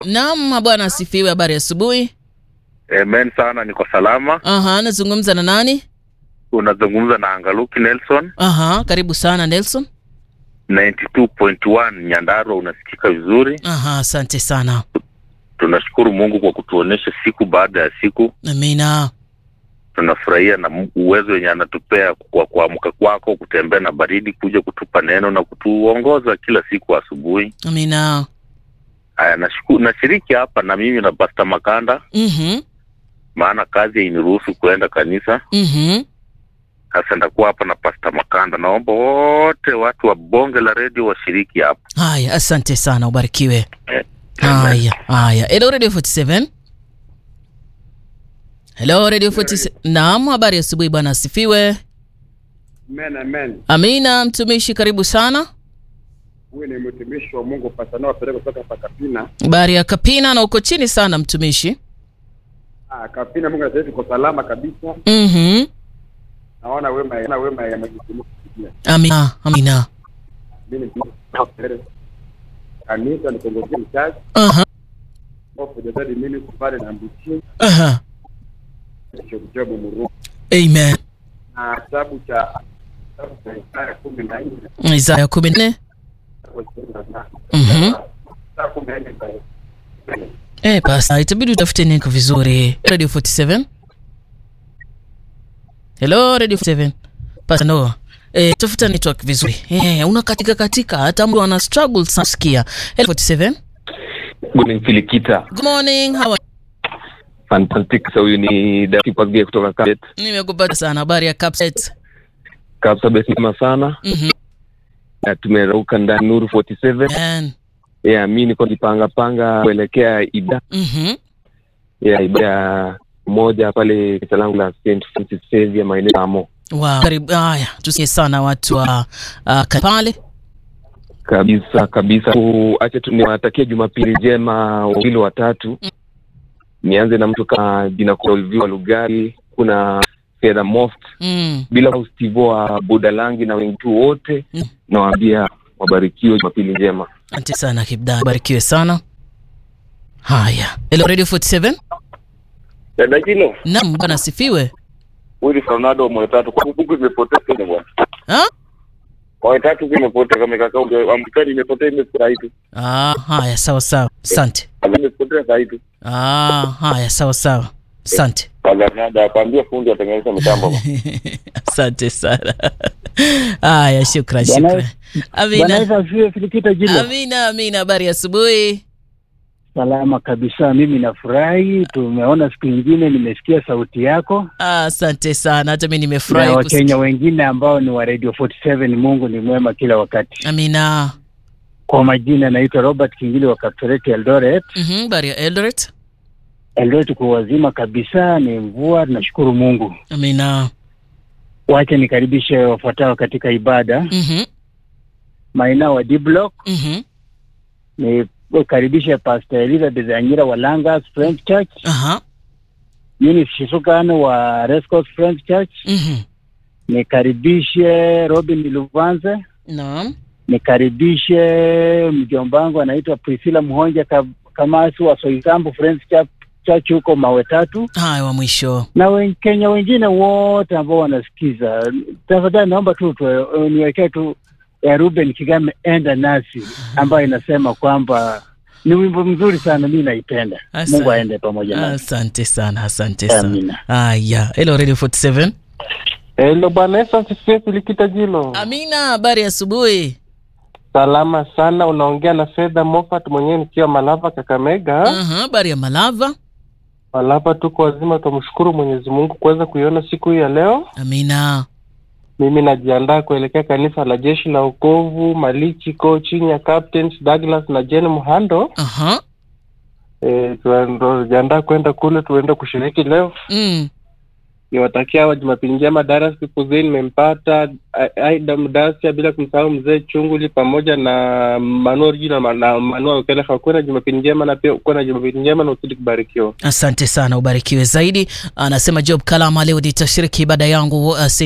Naam, bwana asifiwe. Habari ya asubuhi. Amen sana, niko salama. Aha, nazungumza na nani? Unazungumza na Angaluki Nelson, Aha, karibu sana Nelson. 92.1 Nyandarua, unasikika vizuri. Aha, asante sana. Tunashukuru Mungu kwa kutuonesha siku baada ya siku. Amina. Tunafurahia na Mu- uwezo wenye anatupea kwa kuamka kwako, kutembea na baridi, kuja kutupa neno na kutuongoza kila siku asubuhi. Amina. Haya, nashukuru, nashiriki hapa na mimi na Pastor Makanda, Mhm. maana kazi hainiruhusu kuenda kanisa. Mhm. Sasa ndakuwa hapa na Pastor Makanda. Naomba wote watu wa bonge la redio washiriki hapa. Haya, asante sana, ubarikiwe. Eh, amen. Haya, haya. Hello Radio 47. Hello Radio 47. Naam, habari ya asubuhi bwana asifiwe. Amen, amen. Amina, mtumishi karibu sana. Huyu ni mtumishi wa Mungu Pasanoa Peleko kutoka hapa Kapina. Habari ya Kapina na uko chini sana mtumishi. Ah, Kapina Mungu anasema tuko salama kabisa. Mhm. Naona wema naona wema ya Mwenyezi Mungu kupitia. Amina, amina. Mimi ni mtumishi wa Peleko. Kanisa ni kongozia mchaji. Aha. Hofu ya Daddy Ministry pale na Mbuchi. Aha. Shokujobu Muru. Amen. Na kitabu cha kitabu cha Isaya kumi na nne Isaya 14. kwa ishirini na tano. Mhm. Isaya kumi na nne kwa Eh, basi itabidi utafute niko vizuri. Radio 47. Hello Radio 47. Pasa no. Eh, tafuta network vizuri. Eh, una katika katika hata mtu ana struggle sana sikia. Hello 47. Good morning Filikita. Good morning. How are Fantastic. So huyu ni David Pagge kutoka Kapsabet. Nimekupata sana habari ya Capset. Kapsabet ni sana. Mhm. Na tumerauka ndani Nuru 47. Man. Yeah, mimi niko nipanga panga kuelekea ibada Mhm. ya ibada moja pale kanisa langu la St Francis Xavier maeneo ya Amo. Wow. Karibu. Haya, tusikie sana watu wa uh, pale. Kabisa kabisa. Acha tu niwatakie Jumapili njema wawili watatu. Nianze na mtu kama jina kwa Olivia Lugari, kuna Fedha Moft, Mm. bila kusahau Steve wa Budalangi na wengi tu wote Mm. nawaambia wabarikiwe Jumapili njema. Asante sana Kibda. Barikiwe sana. Haya. Hello Radio 47. Dada Kilo, Naam, bwana asifiwe. huyu ni Fernando Mwetatu. Kwa kuku imepotea tena bwana. Ha? Mwetatu imepotea kama kaka Amerikani imepotea imefurahi tu. Ah, haya sawa sawa. Asante. Imepotea saa hii tu. Ah, haya sawa sawa. Asante. Fernando akwambia fundi atengeneza mitambo. Asante sana. Haya, shukran, Bwana- shukran. Bwana Amina. Yesu asifiwe, Filikita Jilo. Amina, amina. Habari ya asubuhi. Salama kabisa, mimi nafurahi. Tumeona siku nyingine, nimesikia sauti yako Ah, Asante sana. Hata mimi na nimefurahi Wakenya kusikia. wengine ambao ni wa Radio 47. Mungu ni mwema kila wakati. Amina. Kwa majina, naitwa Robert Kingili wa Kaptoret Eldoret. Mhm, habari ya Eldoret. Eldoret kwa wazima kabisa, ni mvua, tunashukuru Mungu. Amina. Wacha nikaribishe wafuatao katika ibada. Mhm. Maina wa D Block, Mhm. nikaribishe Pastor Elizabeth Anyira wa Langas French Church, Aha. Eunice Shisukan wa Rescos French Church, Mhm. nikaribishe Robin Luvanze, Naam. nikaribishe mjomba wangu anaitwa Priscilla Mhonja Ka- Kamasi wa Soisambu Friends Church Church huko Mawe Tatu, Haya wa mwisho. na Wakenya wengine wote ambao wanasikiza. Tafadhali naomba tu tu- niwekee tu ya Ruben Kigame enda nasi, ambayo inasema kwamba ni wimbo mzuri sana, mi naipenda. Asante. Mungu aende pamoja nasi. Asante sana, asante sana. Amina. Haya. Hello Radio 47. Hello bwana Yesu asifiwe Filikita Jilo. Amina, habari ya asubuhi. Salama sana, unaongea na Fedha Moffat mwenyewe nikiwa Malava Kakamega. Aha, habari ya Malava. Malava tuko wazima, tumshukuru Mwenyezi Mungu kuweza kuiona siku hii ya leo. Amina. Mimi najiandaa kuelekea kanisa la Jeshi la Wokovu Malichi ko chini ya Captains Douglas na Jane Muhando. Aha. E, tunajiandaa kwenda kule tuende kushiriki leo. Mm. Niwatakia wa Jumapili njema. Daras Kipuzini nimempata A- Aida Mdasia, bila kumsahau mzee Chunguli pamoja na Manuel Jina na na Manuel Ukeleha. Kuwe na Jumapili njema na pia kuwe na Jumapili njema na uzidi kubarikiwa. Asante sana, ubarikiwe zaidi. Anasema Job Kalama, leo nitashiriki ibada yangu uh,